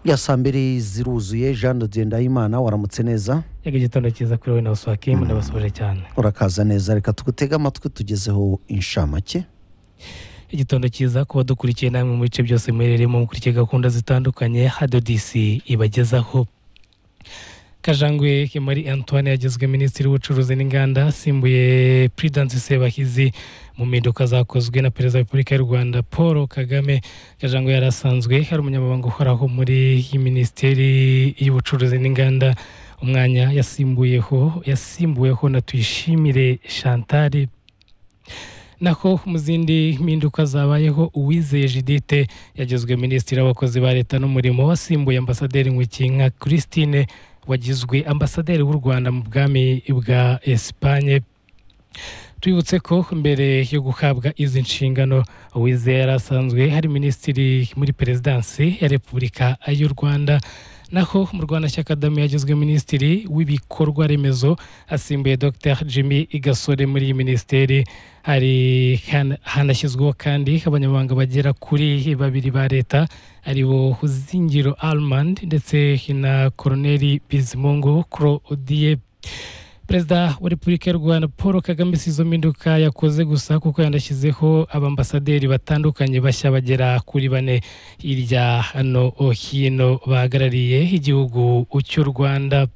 ya saa mbiri ziruzuye jean de ndayimana waramutse neza reka igitondo cyiza kuri wowe na wasuwakimu ndabasubije cyane urakaza neza reka tugutege amatwi tugezeho inshamake igitondo cyiza kuba dukurikiye namwe mu bice byose muherereyemo mukurikiye gahunda zitandukanye hadodisi ibagezaho kajangwe himari antoine yagizwe minisitiri w'ubucuruzi n'inganda asimbuye puridansi sebahizi mu mpinduka zakozwe na perezida wa repubulika y'u rwanda paul kagame kajangwe yari asanzwe hari umunyamabanga uhoraho muri iyi minisiteri y'ubucuruzi n'inganda umwanya yasimbuyeho yasimbuweho na tuyishimire chantal naho mu zindi mpinduka zabayeho uwizeye jidite yagizwe minisitiri w'abakozi ba leta n'umurimo wasimbuye ambasaderi nka christine wagizwe ambasaderi w'u rwanda mu bwami bwa esipanye twibutse ko mbere yo guhabwa izi nshingano uwizeye yari asanzwe hari minisitiri muri perezidansi ya repubulika y'u rwanda naho mu rwanda Kagame yagizwe minisitiri w'ibikorwa remezo asimbuye dr jimmy gasore muri iyi minisiteri hari hanashyizweho kandi abanyamabanga bagera kuri babiri ba leta aribo zingiro arimandi ndetse na koroneri bizimungu claude perezida wa repubulika y'u rwanda paul kagame si izo mpinduka yakoze gusa kuko yanashyizeho abambasaderi batandukanye bashya bagera kuri bane hirya hano hino bahagarariye igihugu cy'u rwanda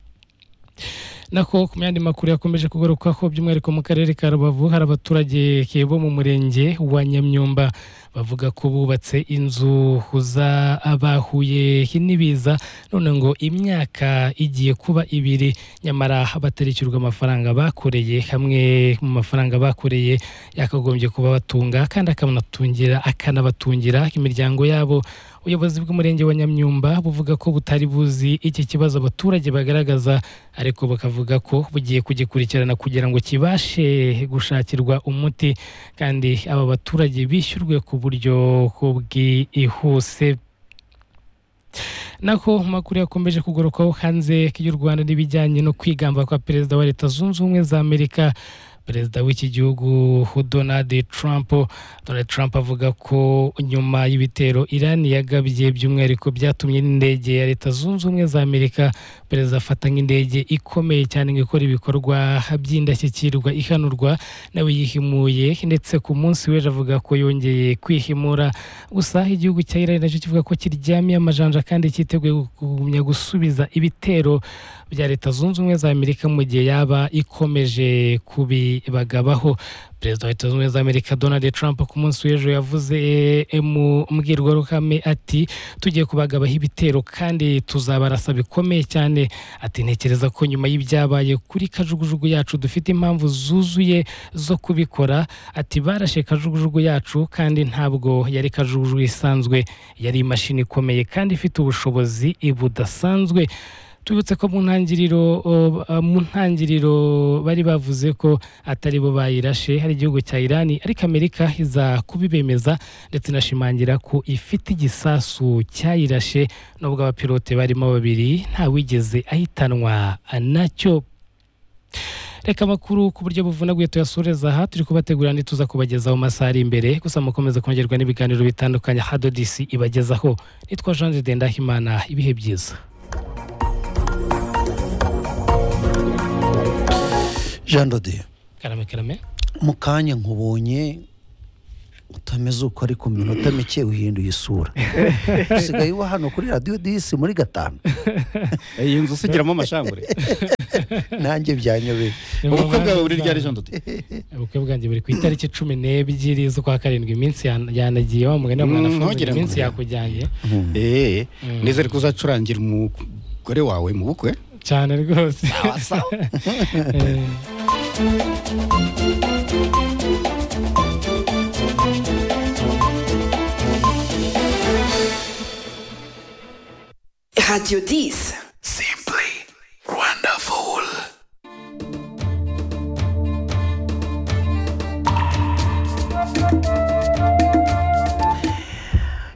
nako ku yandi makuru yakomeje kugarukaho by'umwihariko mu karere ka rubavu hari abaturage bo mu murenge wa nyamyumba bavuga ko bubatse inzu abahuye n'ibiza none ngo imyaka igiye kuba ibiri nyamara batarishyurwa amafaranga bakoreye hamwe mu mafaranga bakoreye yakagombye kuba batunga kandi akanatungira akanabatungira imiryango yabo ubuyobozi bw'umurenge wa nyamyumba buvuga ko butari buzi iki kibazo abaturage bagaragaza ariko bakavuga ko bugiye kugikurikirana kugira ngo kibashe gushakirwa umuti kandi aba baturage bishyurwe ku buryo bwihuse naho amakuru yakomeje kugarukaho hanze y'u rwanda n'ibijyanye no kwigamba kwa perezida wa leta zunze ubumwe za amerika perezida w'iki gihugu donald trump donald trump avuga ko nyuma y'ibitero irani yagabye by'umwihariko byatumye n'indege ya leta zunze ubumwe za amerika perezida afata nk'indege ikomeye cyane ngo ikora ibikorwa by'indashyikirwa ihanurwa nawe yihimuye ndetse ku munsi w'ejo avuga ko yongeye kwihimura gusa igihugu cya irani nacyo kivuga ko kiryamiye amajanja kandi cyiteguye kugumya gusubiza ibitero bya leta zunze ubumwe za amerika mu gihe yaba ikomeje kubi bagagabaho perezida wa leta zunze ubumwe za amerika donald trump ku munsi w'ejo yavuze mu mbwirwaruhame ati tugiye kubagabaho ibitero kandi tuzabarasa bikomeye cyane ati ntekereza ko nyuma y'ibyabaye kuri kajugujugu yacu dufite impamvu zuzuye zo kubikora ati barashe kajugujugu yacu kandi ntabwo yari kajugujugu isanzwe yari imashini ikomeye kandi ifite ubushobozi budasanzwe tubutse ko mu ntangiriro mu ntangiriro bari bavuze ko atari bo bayirashe hari igihugu cya irani ariko amerika iza kubibemeza ndetse inashimangira ko ifite igisasu cyayirashe nubwo abapilote barimo babiri ntawigeze ahitanwa nacyo reka amakuru ku buryo buvunaguye tuyasoreza aha turi kubategurira ntituza kubagezaho mu masaha ari imbere gusa mukomeze kongerwa n'ibiganiro bitandukanye hadodisi ibagezaho nitwa jean de ndahimana ibihe byiza jean dode karame karame mu kanya nkubonye utameze uko ariko mu minota mike uhinduye isura usigaye uba hano kuri radiyo disi muri gatanu iyi nzu usigiramo amashambure nanjye byanyobeye ubukwe bwawe buri ryari jean dode ubukwe bwanjye buri ku itariki cumi n'ebyiri z'ukwa karindwi iminsi yanagiye wa mugani wa mwana Ntugire ngo iminsi uri. yakujyanye eee nizere ko uzacurangira umugore wawe mu bukwe cyane rwose Eh, Radio 10. Simply wonderful.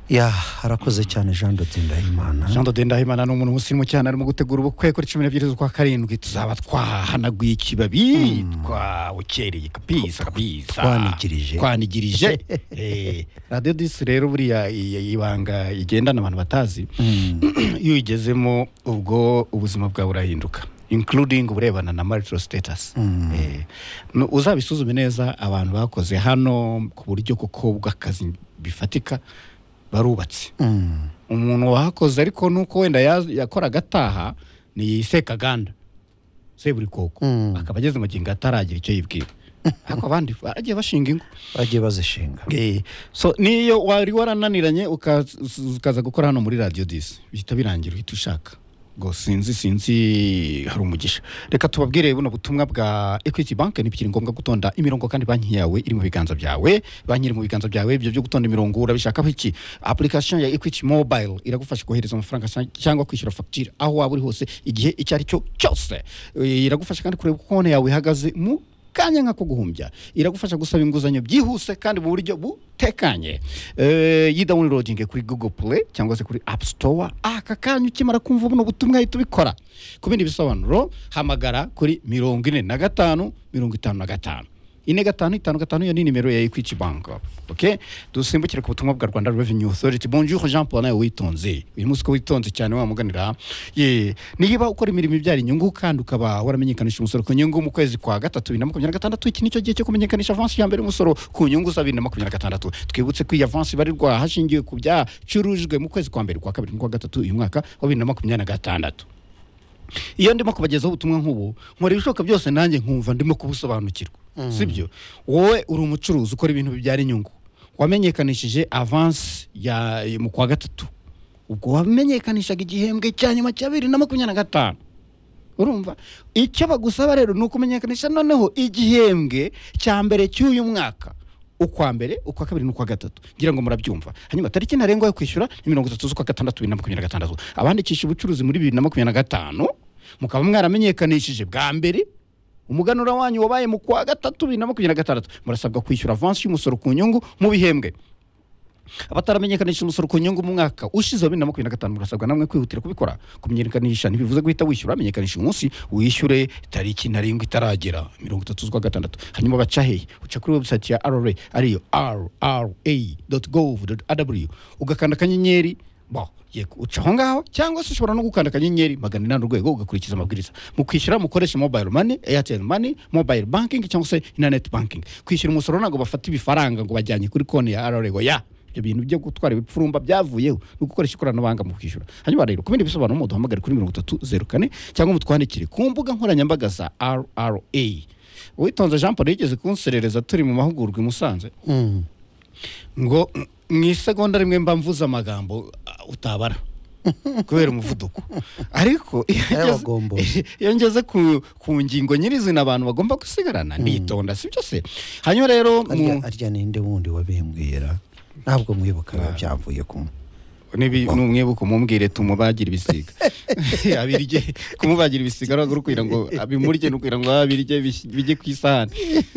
ya arakoze cyane jean de ndahimana jean dode ndahimana ni umuntu musirimu cyane arimo gutegura ubukwe kuri cumi n'ebyiri z'ukwa karindwi tuzaba twahanaguye ikibabi twawukereye kabisa kabisa Twanigirije. twanigirije Eh, radiyo disi rero buriya i- i- ibanga igendana abantu batazi iyo uyigezemo ubwo ubuzima bwawe burahinduka including uburebana na marital status Eh, nu- uzabisuzume neza abantu bakoze hano ku buryo kuko bw'akazi bifatika barubatse Mm. umuntu wahakoze ariko nuko wenda yaz- yakoraga ataha ni sekaganda seburikoko Mm. akaba ageze mu gihe ngo ataragira icyo yibwira ariko abandi baragiye bashinga ingo bagiye bazishinga Eh, so niyo wari warananiranye ukaz- ukaza gukora hano muri radiyo disi bihita birangira uhita ushaka ngo sinzi sinzi hari umugisha reka tubabwire buno butumwa bwa equity bank ntibikiri ngombwa gutonda imirongo kandi banki yawe iri mu biganza byawe banki iri mu biganza byawe ibyo byo gutonda imirongo urabishakaho iki application ya equity mobile iragufasha kohereza amafaranga sa- cyangwa kwishyura fagitire aho waba uri hose igihe icyo ari cyo cyose Eh, iragufasha kandi kureba uko konti yawe ihagaze mu kanya nk'ako guhumbya iragufasha gusaba inguzanyo byihuse kandi mu buryo butekanye Eh, yi dawunirodinge kuri google play cyangwa se kuri app store aka kanya ukimara kumva buno butumwa ahita ubikora ku bindi bisobanuro hamagara kuri mirongo ine na gatanu mirongo itanu na gatanu ine gatanu itanu gatanu iyo ni nimero ya equity bank okay dusimbukire ku butumwa bwa rwanda revenue authority bonjour jean paul nawe witonze uyu munsi ko witonze cyane wamuganira ye niba ukora imirimo ibyara inyungu kandi ukaba waramenyekanisha umusoro ku nyungu mu kwezi kwa gatatu bibiri na makumyabiri na gatandatu iki nicyo gihe cyo kumenyekanisha avansi ya mbere y'umusoro ku nyungu za bibiri na makumyabiri na gatandatu twibutse ko iyi avansi ibarirwa hashingiwe ku byacurujwe mu kwezi kwa mbere kwa kabiri n'ukwa gatatu uyu mwaka wa bibiri na makumyabiri na gatandatu iyo ndimo kubagezaho ubutumwa nk'ubu nkora ibishoboka byose nanjye nkumva ndimo kubusobanukirwa sibyo wowe uri umucuruzi ukora ibintu bibyara inyungu wamenyekanishije avansi ya mu kwa gatatu ubwo wamenyekanishaga igihembwe cya nyuma cya bibiri na makumyabiri na gatanu urumva icyo bagusaba rero ni ukumenyekanisha noneho igihembwe cya mbere cy'uyu mwaka ukwa mbere ukwa kabiri n'ukwa gatatu ngira ngo murabyumva hanyuma tariki ntarengwa yo kwishyura ni mirongo itatu z'ukwa gatandatu bibiri na makumyabiri na gatandatu abandikisha ubucuruzi muri bibiri na makumyabiri na gatanu mukaba mwaramenyekanishije bwa mbere umuganura wanyu wabaye mu kwa gatatu bibiri na makumyabiri na gatandatu murasabwa kwishyura avansi y'umusoro ku nyungu mu bihembwe abataramenyekanisha umusoro ku nyungu mu mwaka ushize wa bibiri na makumyabiri na gatanu murasabwa namwe kwihutira kubikora kumenyekanisha ntibivuze guhita wishyura amenyekanisha umunsi wishyure tariki ntarengwa itaragera mirongo itatu z'ukwa gatandatu hanyuma baca hehe uca kuri website ya rra ariyo rra gov rw ugakanda akanyenyeri bo yego uca aho ngaho cyangwa se ushobora no gukanda akanyenyeri magana inani urwego ugakurikiza amabwiriza mu kwishyura mukoreshe mobile money airtel money mobile banking cyangwa se internet banking kwishyura umusoro ntabwo bafata ibifaranga ngo bajyanye kuri konti ya rra ya ibyo bintu byo gutwara ibipfurumba byavuyeho ni ugukoresha ikoranabuhanga mu kwishyura hanyuma rero ku bindi bisobanuro muduhamagare kuri mirongo itatu zeru kane cyangwa mutwandikire ku mbuga nkoranyambaga za rra uwitonze jean paul yigeze kunserereza turi mu mahugurwa i musanze Mm. ngo mm, mu isegonda rimwe mba mvuze amagambo ah, utabara kubera umuvuduko ariko iyo ngeze- Ayabagombozi. iyo ngeze ku, ku ngingo nyirizina abantu bagomba gusigarana nditonda si byose hanyuma rero mu- arya arya ninde wundi wabimbwira ntabwo mwibuka biba byamvuye kumwe nibi numwibuka umumbwire tumubagira ibisiga abirye kumubagira ibisiga ari ukugira ngo abimurye ni ukugira ngo abirye bis- bijye ku isahani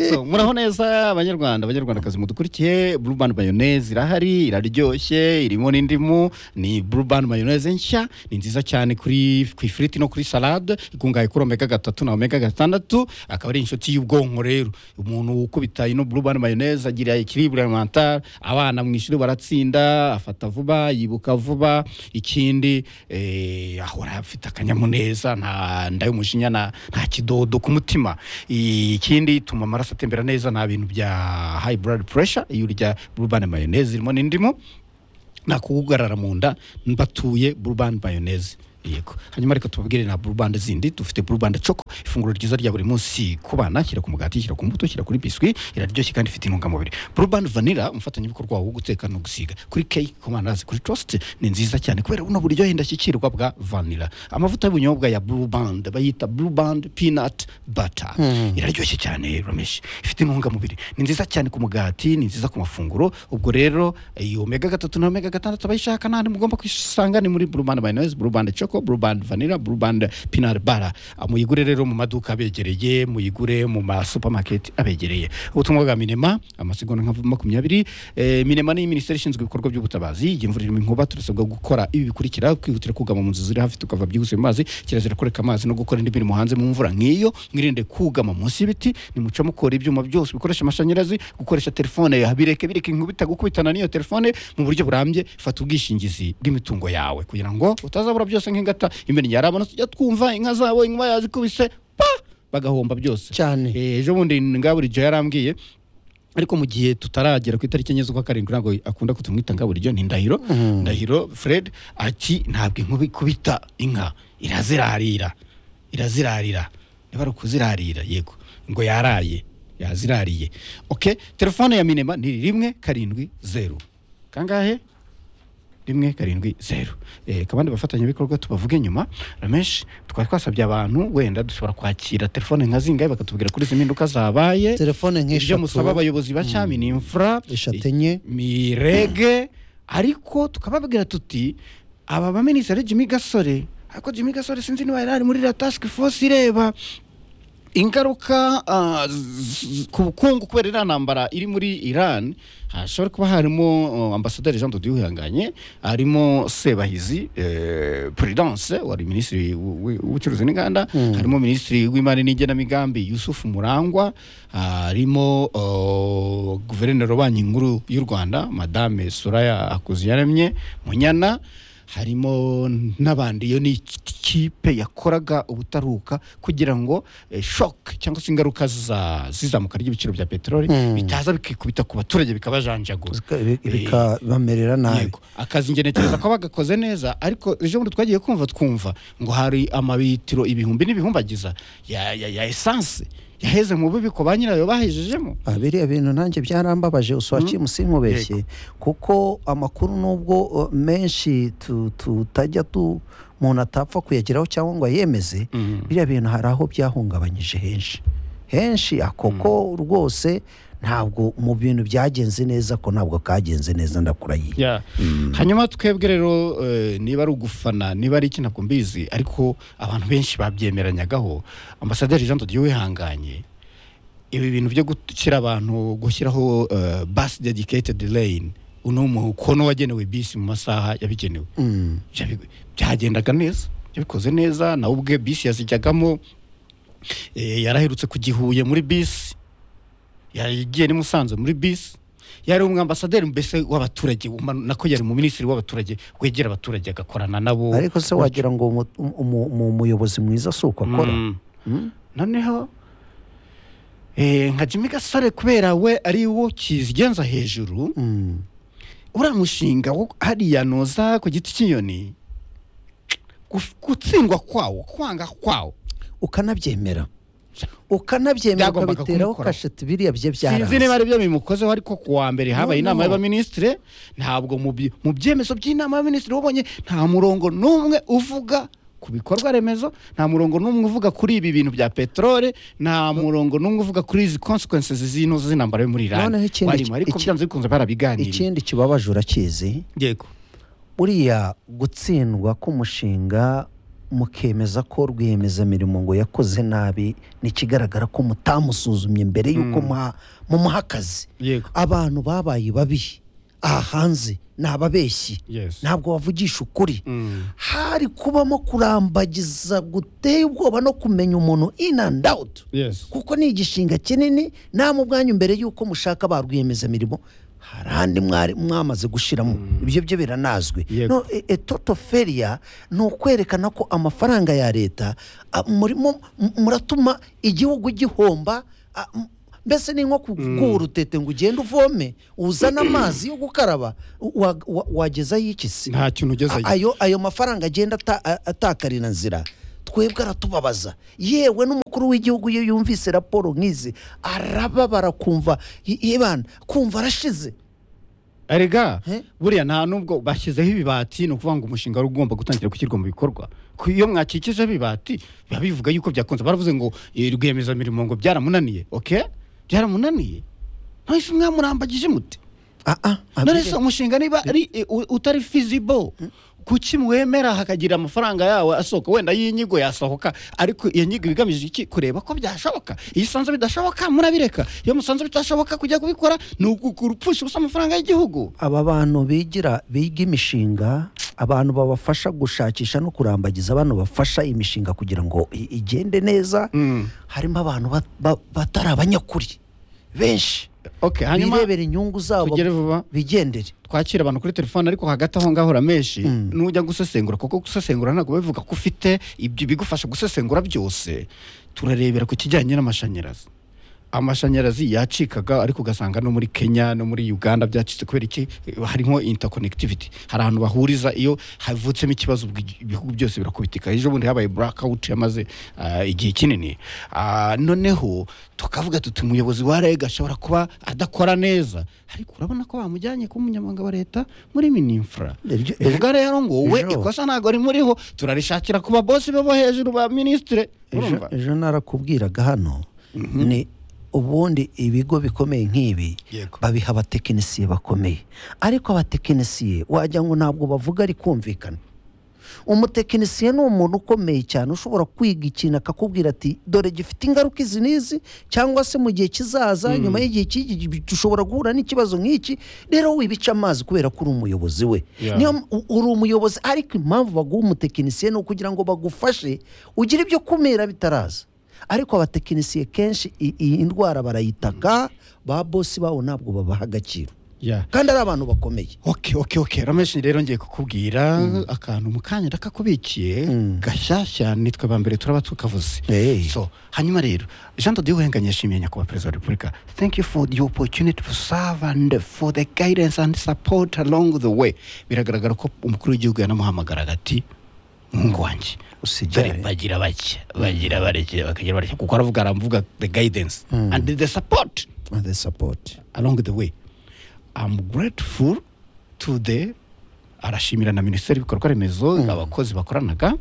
So, muraho neza abanyarwanda abanyarwandakazi mudukurikiye blue band mayonnaise irahari iraryoshye irimo n'indimu ni blue band mayonnaise nshya ni nziza cyane kuri ku ifiriti no kuri salade ikungahaye kuri omega gatatu na omega gatandatu akaba ari inshuti y'ubwonko rero umuntu ukubita ino blue band mayonnaise agira ikiribwa alimentare abana mu ishuri baratsinda afata vuba yibuka vuba ikindi eh, ahora afite akanyamuneza nta nda y'umujinya na- nta kidodo ku mutima ikindi ituma amaraso atembera neza nta bintu bya high blood pressure iyo urya blue band mayonnaise irimo n'indimu nta kugugarara mu nda mbatuye burubandi mayoneze yego hanyuma reka tubabwire na burubandi zindi dufite burubandi coko ifunguro ryiza rya buri munsi ku bana shyira ku mugati shyira ku mbuto shyira kuri biswi iraryoshye kandi ifite intungamubiri burubandi vanira umufatanyabikorwa wawe wo guteka no gusiga kuri cake ku mandazi kuri toast ni nziza cyane kubera buno buryohe ndashyikirwa bwa vanira amavuta y'ubunyobwa ya burubandi bayita burubandi peanut butter iraryoshye cyane rameshi ifite intungamubiri ni nziza cyane ku mugati ni nziza ku mafunguro ubwo rero iyo omega gatatu na omega gatandatu abayishaka nta mugomba kwisanga ni muri burubanda mayoneze burubanda cyo ko burubandi vanira burubandi pinari bara muyigure rero mu maduka abegereye muyigure mu ma supamaketi abegereye ubutumwa bwa minema amasegonda nka makumyabiri eh, minema ni minisiteri ishinzwe ibikorwa by'ubutabazi igihe imvura irimo inkuba turasabwa gukora ibi bikurikira kwihutira kugama mu nzu ziri hafi tukava byihuse mu mazi kirazira kureka amazi no gukora indi mirimo hanze mu mvura nk'iyo mwirinde kugama munsi y'ibiti nimuca mukora ibyuma byose bikoresha amashanyarazi gukoresha telefone yawe, bireke bireke inkuba itagukubitana n'iyo telefone mu buryo burambye fata ubwishingizi bw'imitungo yawe kugira ngo utazabura byose nk'ingata imbere yarabona tujya twumva inka zabo inkuba yazikubise pa bagahomba byose cyane Eh, ejo bundi ngaburijo yarambwiye ariko mu gihe tutaragera ku itariki enye z'ukwa karindwi ntabwo akunda kutumwita ngaburijo ni ndahiro ndahiro fred ati ntabwo inkuba ikubita inka irazirarira irazirarira niba ari ukuzirarira yego ngo yaraye yazirariye ok telefone ya minema ni rimwe karindwi zeru kangahe rimwe karindwi zeru eh, kabandi bafatanyabikorwa tubavuge nyuma rameshi twari twasabye abantu wenda dushobora kwakira telefone nka zingahe bakatubwira kuri izi mpinduka zabaye telefone ibyo nk'eshatu musaba abayobozi ba cyami ni imfura eshatu enye mirege ariko tukababwira tuti aba baminisitiri jimmy gasore ariko jimmy gasore sinzi niba yari ari muri iriya task force ireba ingaruka ah, z- z- ku bukungu kubera iriya ntambara iri muri iran hashobora kuba harimo uh, ambasaderi jean dodo wihanganye harimo sebahizi eh, prudence wari minisitiri w- w- w'ubucuruzi n'inganda harimo minisitiri w'imari n'igenamigambi yusufu murangwa harimo uh, guverineri wa banki nkuru y'u rwanda madame soraya akuziyaremye munyana harimo n'abandi iyo ni ikipe yakoraga ubutaruka kugira ngo eh, shock cyangwa se ingaruka za- z'izamuka ry'ibiciro bya peteroli Mm. bitaza bikikubita ku baturage bikabajanjaguza zika- bi- bikabamerera nabi yego akazi njye ntekereza ko bagakoze neza ariko ejo bundi twagiye kumva twumva ngo hari amabitiro ibihumbi n'ibihumbagiza ya, ya, ya esanse yaheze mu bubiko ba nyirayo bahejejemo Ah, biriya bintu nanjye byarambabaje uswakiye musinkubeshye kuko amakuru nubwo uh, menshi tu- tutajya tu umuntu atapfa kuyageraho cyangwa ngo ayemeze biriya bintu hari aho byahungabanyije henshi henshi akoko rwose ntabwo mu bintu byagenze neza ko ntabwo kagenze neza ndakurahiye Yeah. hanyuma twebwe rero eh, niba ari ugufana niba ari iki ntabwo mbizi ariko abantu benshi babyemeranyagaho ambasaderi jean dodiyo wihanganye ibi bintu byo gushyira abantu gushyiraho eh, bus dedicated lane uno mukono wagenewe bisi mu masaha yabigenewe Mm. byabi- byagendaga neza yabikoze neza nawe ubwe bisi yazijyagamo eh, yaraherutse kugihuye muri bisi yagiye ni musanze muri bisi yari umwambasaderi mbese w'abaturage uma- nako yari mu minisitiri w'abaturage wegera abaturage agakorana nabo ariko se wagira ngo umu- umu- umu- umuyobozi mwiza si uko akora Mm. Mm. noneho eh, nka jimmy gasore kubera we ari wo kizigenza hejuru Mm. uriya mushinga wo hariya noza ku giti cy'inyoni guf- gutsindwa kwawo kwanga kwawo ukanabyemera ukanabyemera Byagombaga ukabiteraho kumukora. kasheti biriya bye sinzi niba byaranze ari byo bimukozeho ariko ku wa mbere habaye No, inama no. y'abaminisitiri ntabwo mu byi- mu byemezo by'inama y'abaminisitiri wabonye nta murongo n'umwe uvuga ku bikorwa remezo nta murongo n'umwe uvuga kuri ibi bintu bya peteroli nta murongo n'umwe uvuga kuri izi consequences zino z'intambara yo muri Iran Noneho ikindi- warimo ariko iki- byanze bikunze barabiganira ikindi kibabaje urakizi yego buriya gutsindwa k'umushinga mukemeza ko rwiyemezamirimo ngo yakoze nabi ni ikigaragara ko mutamusuzumye mbere y'uko muha- mumuha akazi yego abantu babaye babi aha hanze ni ababeshyi Yes. ntabwo bavugisha ukuri Mm. hari kubamo kurambagiza guteye ubwoba no kumenya umuntu in and out yes kuko ni igishinga kinini namwe ubwanyu mbere y'uko mushaka ba rwiyemezamirimo hari andi mwari mwamaze gushyiramo ibyo byo biranazwi Yego. no e- e toto feriya ni ukwerekana ko amafaranga ya leta a, murimo m- muratuma igihugu gihomba a, m- mbese ni nko kuguha urutete ngo ugende uvome uzane amazi yo gukaraba wa- wa- wagezayo iki se nta kintu ugezeyo ayo ayo mafaranga agenda ata- a- atakarira nzira twebwe aratubabaza yewe n'umukuru w'igihugu iyo yumvise raporo nk'izi arababara kumva "Ye- yebana kumva arashize erega He? buriya nta nubwo bashyizeho ibibati ni ukuvuga ngo umushinga wari ugomba gutangira gushyirwa mu bikorwa Ku- iyo mwakikijeho ibibati biba bivuga yuko byakunze baravuze ngo eh, rwiyemezamirimo ngo byaramunaniye ok byaramunaniye ntahise mwamurambagije mute Ah, ah, none se abiri- umushinga niba ari eh, u- utari feasible kuki mwemera hakagira amafaranga yawe asohoka wenda y'inyigo yasohoka ariko iyo nyigo igamije iki kureba ko byashoboka iyo usanze bidashoboka murabireka iyo musanze bitashoboka kujya kubikora ni ugupfusha ubusa amafaranga y'igihugu aba bantu bigira biga imishinga abantu babafasha gushakisha no kurambagiza abantu bafasha imishinga kugira ngo i- igende neza harimo abantu ba- ba- batari abanyakuri benshi okay hanyuma birebera inyungu zabo tugere vuba bigendere twakira abantu kuri telefone ariko hagati aho ngaho uramenshi Mm. nujya gusesengura kuko gusesengura ntabwo bivuga ko ufite ibyo bigufasha gusesengura byose turarebera ku kijyanye n'amashanyarazi amashanyarazi yacikaga ariko ugasanga no muri kenya no muri uganda byacitse kubera iki harimo interconnectivity hari ahantu bahuriza iyo havutsemo ikibazo bwi- ibihugu byose birakubitika ejo bundi habaye blackout yamaze ah, igihe kinini Ah, noneho tukavuga tuti umuyobozi wa reg ashobora kuba adakora neza ariko urabona ko bamujyanye kuba umunyamabanga wa leta muri mininfra Iryo- bivuga rero ngo wowe ejo- ikosa ntabwo rimuriho turarishakira ku babosi be bo hejuru ba minisitire ejo, urumva ejo narakubwiraga hano ni ubundi ibigo bikomeye nk'ibi Yego. babiha abatekinisiye bakomeye ariko abatekinisiye wagira ngo ntabwo bavuga ari kumvikana umutekinisiye ni umuntu ukomeye cyane ushobora kwiga ikintu akakubwira ati dore gifite ingaruka izi n'izi cyangwa se mu gihe kizaza nyuma y'igihe cy'iki gi- dushobora guhura n'ikibazo nk'iki rero wibica amazi kubera ko uri umuyobozi we Yeah. niyo m- u- uri umuyobozi ariko impamvu baguha umutekinisiye ni ukugira ngo bagufashe ugire ibyo kumira bitaraza ariko abatekinisiye kenshi i- iyi ndwara barayitaka ba bosi babo ntabwo babaha agaciro Yeah. kandi ari abantu bakomeye ok ok ok rameshi rero ngiye kukubwira akantu mu kanya ndakakubikiye gashyashya nitwe ba mbere turaba tukavuze Hey. so hanyuma rero jean dodi wenga yashimiye nyakubahwa perezida wa repubulika thank you for the opportunity to serve and for the guidance and support along the way biragaragara ko umukuru w'igihugu yanamuhamagaraga ati umuhungu wanjye Usigare. Dore bagira bake bagira bareke bakagira bareke kuko aravuga aravuga the guidance and the support And the support along the way i'm grateful to the arashimira na minisiteri y'ibikorwa remezo abakozi bakoranaga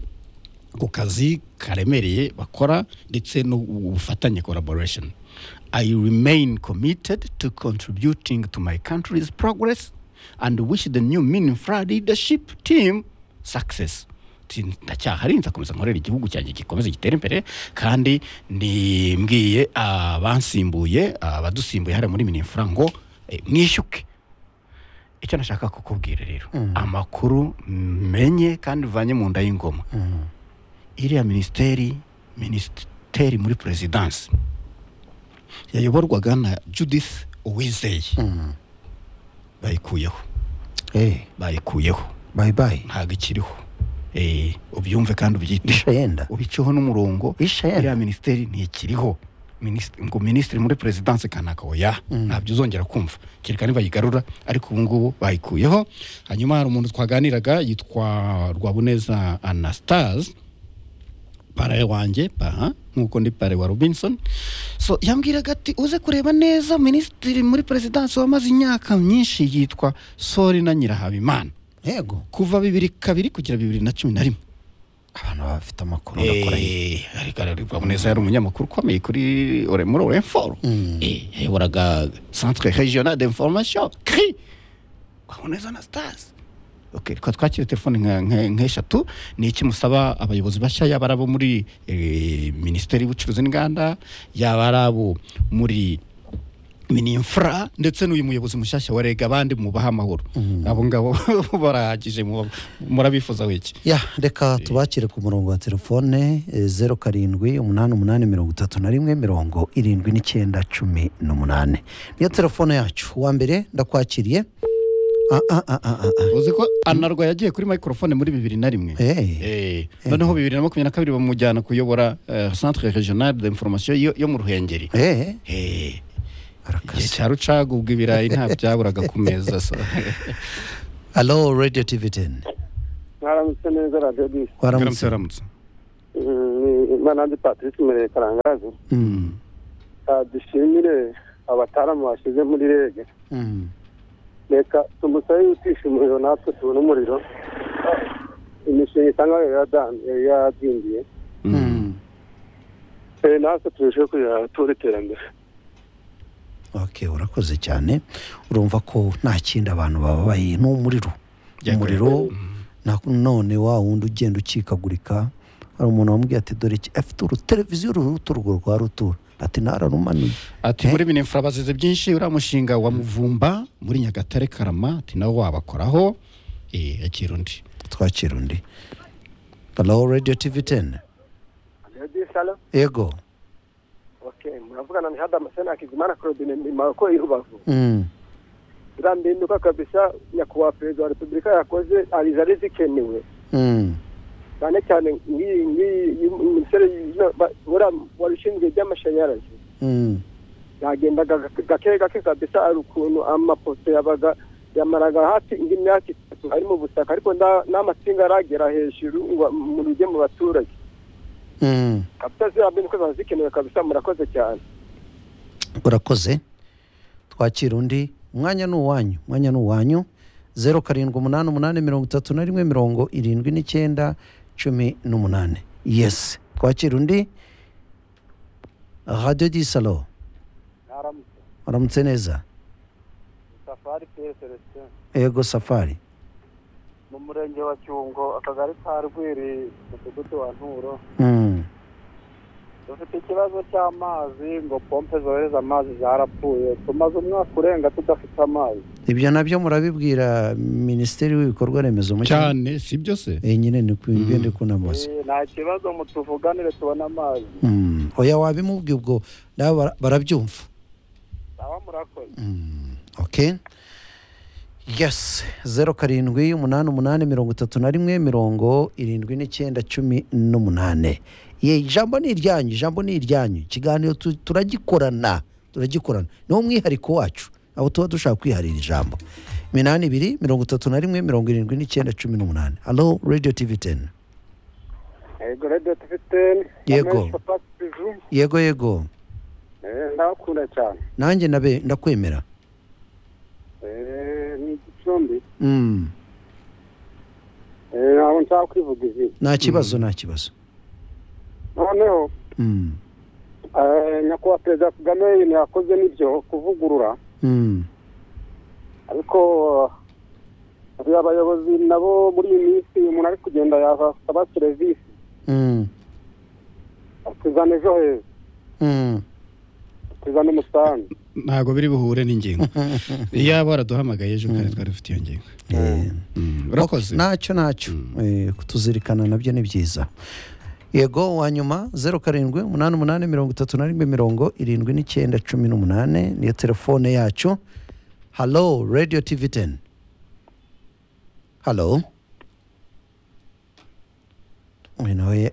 ku kazi karemereye bakora ndetse n'ubufatanye collaboration i remain committed to contributing to my country's progress and wish the new meaningful leadership team success Ti- ndacyahari nzakomeza nkorera igihugu cyanjye gikomeze gitere imbere kandi ndimbwiye abansimbuye abadusimbuye hariya muri minifura ngo eh, mwishyuke icyo nashaka kukubwira rero amakuru menye kandi uvanye mu nda y'ingoma iriya minisiteri minisiteri muri perezidansi yayoborwaga na judith uwizeye bayikuyeho hey, bayikuyeho bye bye ntabwo ikiriho Eh, ubyumve kandi ubyite isha yenda ubiceho n'umurongo Isha yenda. iriya minisiteri ntikiriho Minisitiri- ngo minisitiri muri perezidansi kanaka oya ntabyo uzongera kumva kereka nibayigarura ariko ubu ngubu bayikuyeho hanyuma hari umuntu twaganiraga yitwa rwabuneza anastase pare wanjye paha nk'uko ndi pare wa robinson so yambwiraga ati uze kureba neza minisitiri muri perezidansi wamaze imyaka myinshi yitwa sori na nyirahabimana yego kuva bibiri kabiri kugera bibiri na cumi na rimwe abantu baba bafite amakuru bakora Eh, ariko araribwa muneza yari umunyamakuru ukomeye kuri ore- muri oremforo yayoboraga centre regional d'information cri kwaboneza na stasi Okay, reka twakire telefone nka- nka- nk'eshatu ni iki musaba abayobozi bashya yaba ari abo muri eh, minisiteri y'ubucuruzi n'inganda yaba ari abo muri minimfura ndetse n'uyu muyobozi mushyashya wa rega abandi mubaha amahoro abo ngabo barahagije mu- murabifuzaho iki ya reka tubakire ku murongo wa telefone eh, zeru karindwi umunani umunani mirongo itatu na rimwe mirongo irindwi n'icyenda cumi n'umunani niyo telefone yacu uwa mbere ndakwakiriye Ah, ah, ah, ah, ah, ah. uzi ko anarwa yagiye kuri microphone muri bibiri na rimwe Eh, Eh, noneho bibiri na makumyabiri na kabiri bamujyana kuyobora eh, centre regional d'information yo, yo mu ruhengeri eh, Eh, igihe arakaze cya rucaga ubwo ibirayi nta byaburaga ku meza so. alo radiyo tivi teni mwaramutse neza radiyo disi Mwaramutse, waramutse mwaramutse. imana ndi patrice murere karangazi Mm. Ah, dushimire abataramu bashyize muri rege Mm. reka tumusabe yutisha umuriro natwe tubone umuriro Ah, imishinga isa nkaho yari yari yadindiye Mm. Eh, natwe turusheho kugira tubone iterambere ok urakoze cyane urumva ko nta kindi abantu bababaye ni umuriro Yakore. umuriro na none wa wundi ugenda ucikagurika hari umuntu wamubwiye ati dore iki afite uruteleviziyo ruruta urwo rwa rutura ati nararumaniye ati muri bino mfurabazizi byinshi uriya mushinga wa muvumba muri nyagatare karama ati nawo wabakoraho eh, yakira undi twakira undi halo radiyo tivi teni radiyo salo yego oke muravugana ni hadamu sena hakizimana claudine mimako irubavu Mm. birambinuka kabisa nyakubahwa perezida wa repubulika yakoze arizari zikenewe Mm. cyane cyane nk'iyi nk'iyi minisiteri y'ino- ba- uriya wari ushinzwe iby'amashanyarazi Mm. yagendaga gake gake kabisa ari ukuntu amapoto yabaga yamaraga hafi indi myaka itatu ari mu butaka ariko nta- n'amatsinga aragera hejuru ngo mu rujye mu baturage Mm. kabisa ziriya mbinuka ziba zikenewe kabisa murakoze cyane urakoze twakira undi umwanya ni uwanyu umwanya ni uwanyu zeru karindwi umunani umunani mirongo itatu na rimwe mirongo irindwi n'icyenda cumi n'umunani yesi twakira undi radiyo di salo naramutse aramutse neza safari piyeri celestin yego safari mu murenge wa cyungo akagari ka rwiri umudugudu wa nturo Mm. dufite ikibazo cy'amazi ngo pompe zohereza amazi zarapfuye tumaze umwaka urenga tudafite amazi ibyo nabyo murabibwira minisiteri w'ibikorwa remezo mu cyaro cyane si byose Eh, nyine ni ku Mm. ngende kunamuza Eh, nta kibazo mutuvuganire tubone amazi Mm. oya wabimubwiye ubwo nabo bara- barabyumva aba murakoze okay yes zeru karindwi umunani umunani mirongo itatu na rimwe mirongo irindwi n'icyenda cumi n'umunani ye ijambo ni iryanyu ijambo ni iryanyu ikiganiro tu- turagikorana turagikorana niwo mwihariko wacu aho tuba dushaka kwiharira ijambo iminani ibiri mirongo itatu na rimwe mirongo irindwi n'icyenda cumi n'umunani halo radiyo tivi teni yego radiyo tufiteni Yego. yego yego ndabakunda cyane nanjye nabe ndakwemera Eh, ni igicumbi Mm, Eh, ntabwo nshaka kwivuga izina nta kibazo nta kibazo noneho Mm, eh, nyakubahwa perezida kagame ibintu yakoze nibyo kuvugurura mm, ariko hari abayobozi nabo muri iyi minsi umuntu ari kugenda yasaba serivisi mm, tuzana ejo heza mm. tuzana umusanzu ntabwo biri buhure n'ingingo iyaba waraduhamagaye ejo kandi twari dufite iyo ngingo Eh, Mm, urakoze ntacyo ntacyo Eh, kutuzirikana nabyo ni byiza yego wa nyuma zeru karindwi umunani umunani mirongo itatu na rimwe mirongo irindwi n'icyenda cumi n'umunani niyo telefone yacu halo radiyo tivi teni halo uyu nawe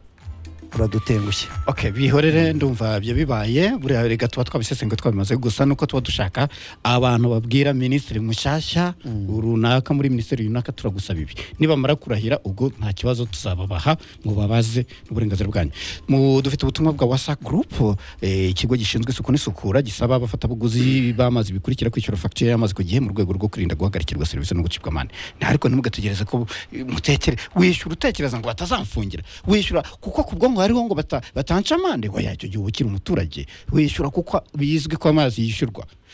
uradutengushye okay bihorere ndumva ibyo bibaye buriya reka tuba twabisesengura twabimaze gusa nuko tuba dushaka abantu babwira minisitiri mushyashya runaka muri minisiteri runaka turagusaba ibi nibamara kurahira ubwo nta kibazo tuzababaha ngo babaze n'uburenganzira bwanyu Mu- dufite ubutumwa bwa wasa gurupu ikigo gishinzwe isuku n'isukura gisaba abafatabuguzi b'amazi bikurikira kwishyura fagitire y'amazi ku gihe mu rwego rwo kwirinda guhagarikirwa serivisi no gucibwa amande nta ariko ntimugategereze ko eh, mutekere wishyura utekereza ngo batazamfungira wishyura kuko ku bwonko hariho ngo bata- batanca amande waya icyo gihe uba ukiri umuturage wishyura kuko bizwi ko amazi yishyurwa